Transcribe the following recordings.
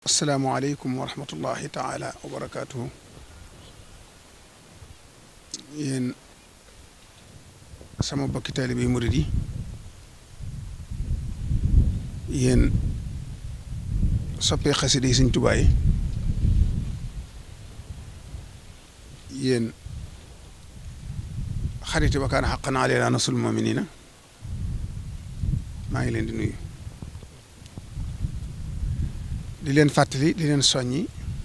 asalaamaaleykum wa rahmatullahi taala wa barakaatuhu yéen sama bokki taalibe yi murid yi yéen soppee xasida yi Sëñ Tuubaa yi yéen xariti wa kaana xaqan alaynaa nasrul mu'miniina maa ngi leen di nuyu di leen fàttali di leen soññi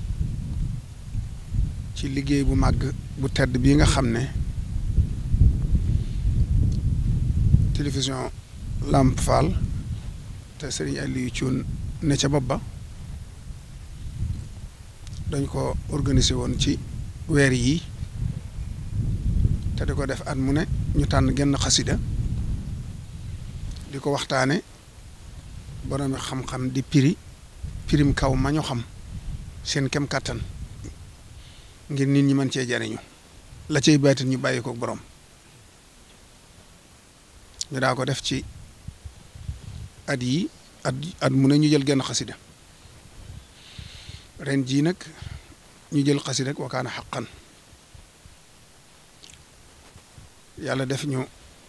ci liggéey bu màgg bu tedd bii nga xam ne télévision Lamp Fall te Serigne Aliou Thioune ne ca bopp ba dañ ko organiser woon ci weer yi te di ko def at mu ne ñu tànn genn xasida di ko waxtaane boroomi xam-xam di piri pirim kaw ma ñu xam seen kem kàttan ngir nit ñi mën cee jariñu la cay baatin ñu bàyyi ko borom ñu daa ko def ci at yi at at mu ne ñu jël genn xasida ren jii nag ñu jël xasida wa kaana xaqan yàlla def ñu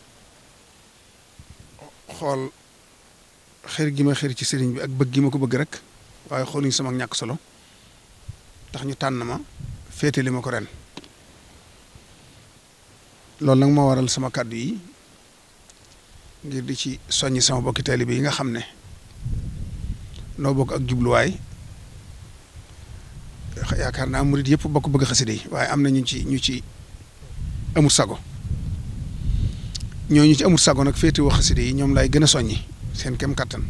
xool xër gi ma xër ci sëriñ bi ak bëgg gi ma ko bëgg rek waaye xooluñ sama ñàkk solo tax ñu tànn ma féetali ma ko ren loolu nag moo waral sama kàddu yi ngir di ci soññi sama bokki taalibe yi nga xam ne noo bokk ak jubluwaay yaakaar naa murit yëpp bokk bëgg xasida yi waaye am na ñu ci ñu ci amul sago ñooñu ci amul sago nag féetewoo xasida yi ñoom lay gën a soññi seen kem kattan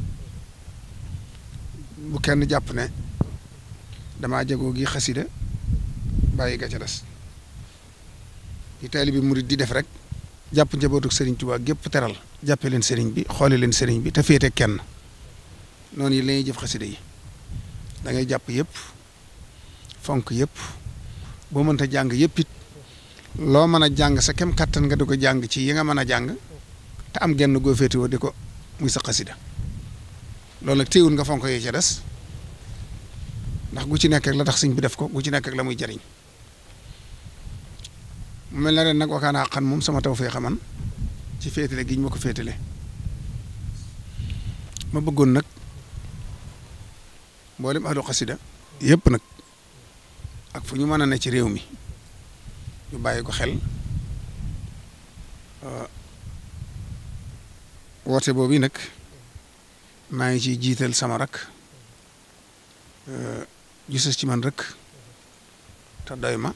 bu kenn jàpp ne damaa jagoo gi xasida bàyyi ga ca des yi taalibe murit di def rek jàpp njabootu sëriñ Tuubaa gépp teral jàppe leen sëriñ bi xoole leen sëriñ bi te féete kenn noonu yi lañuy jëf xasida yi da ngay jàpp yëpp fonk yëpp boo mënta jàng yëpp it loo mën a jàng sa kem kattan nga di ko jàng ci yi nga mën a jàng te am genn goo féetewoo di ko muy sa xasida loolu nag téewul nga fonk yi ca des ndax gu ci nekk ak la tax sëñ bi def ko gu ci nekk ak la muy jariñ mu mel na ren nag wakaana xan moom sama taw fee xaman ci féetale gi ñu ma ko féetale ma bëggoon nag mboolem ahlu xasida yëpp nag ak fu ñu mën a ne ci réew mi ñu bàyyi ko xel woote boobu nag maa ngi ciy jiital sama rak gisas ci man rek te doy ma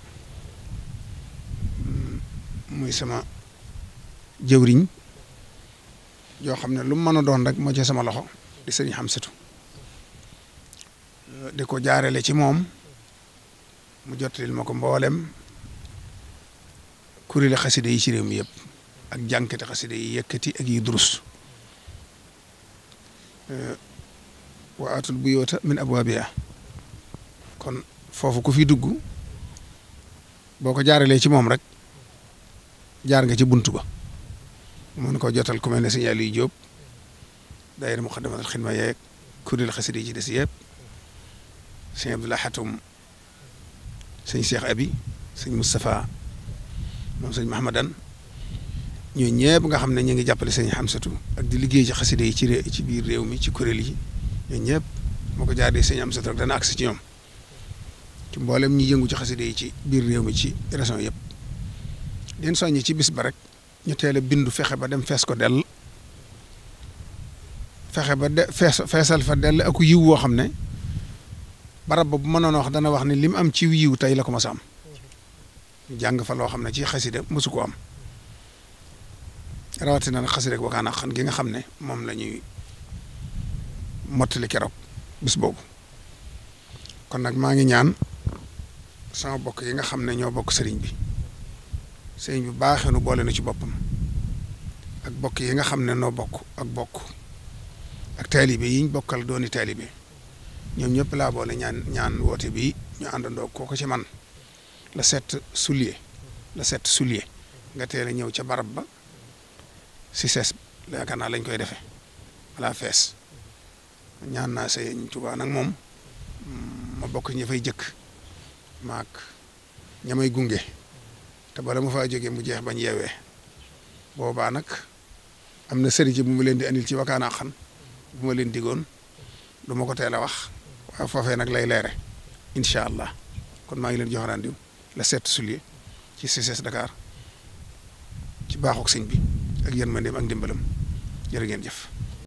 muy sama jëwriñ yoo xam ne lu mu mën a doon rek moo ci sama loxo di sëriñ Xamsatu di ko jaarale ci moom mu jottalil ma ko mboolem kuréeli xasida yi ci réew mi yëpp ak jànkati xasida yi yëkkati ak yi durus wa atul buyoota min abwaabiha kon foofu ku fi dugg boo ko jaaralee ci moom rek jaar nga ci buntu ba mën koo jotal ku mel ne sëñ Aliou Diop daayira Muxaddamatul Xidma yeeg kuréel xasida yi ci des yëpp sëñ Abdoulaye Xatum sëñ Cheikh Abi sëñ Moustapha moom sëñ Mahamadan ñoo ñëpp nga xam ne ñu ngi jàppale sëñ Xamsatu ak di liggéey ci xasida yi ci ré ci biir réew mi ci kuréel yi ñoo ñëpp moo ko jaaree sëñ Xamsatu rek dana agsi ci ñoom ci mboolem ñi yëngu ci xasida yi ci biir réew mi ci région yëpp leen soññi ci bis ba rek ñu teel a bindu fexe ba dem fees ko dell fexe ba de fees feesal fa dell ak yiw woo xam ne barab ba bu mënoon wax dana wax ne li mu am ci yiw tey la ko mas a am jàng fa loo xam ne ci xasida mosu ko am rawatina nag xasida ak wakaana xan gi nga xam ne moom la ñuy mottali keroog bis boobu kon nag maa ngi ñaan sama bokk yi nga xam ne ñoo bokk sëriñ bi sëriñ bi baaxee nu boole na ci boppam ak bokk yi nga xam ne noo bokk ak bokk ak taalibe yi ñu bokkal dooni taalibe ñoom ñëpp laa boole ñaan ñaan woote bi ñu àndandoo kooko ci man la set soulier la set soulier nga teel a ñëw ca barab ba si ses yaakaar naa lañ koy defee wala fees ñaan naa sëñ Tuubaa nag moom ma bokk ña fay jëkk maak ña may gunge te bala ma faa jógee mu jeex bañ yeewee boobaa nag am na sëriñ bu ma leen di andil ci wakaanaa xan bu ma leen digoon du ma ko teel a wax waaye foofee nag lay leere incha allah kon maa ngi leen jox rendez-vous le 7 juillet ci CCS Dakar ci baaxuk sëñ bi ak yërmandeem ak ndimbalam jërë ngeen jëf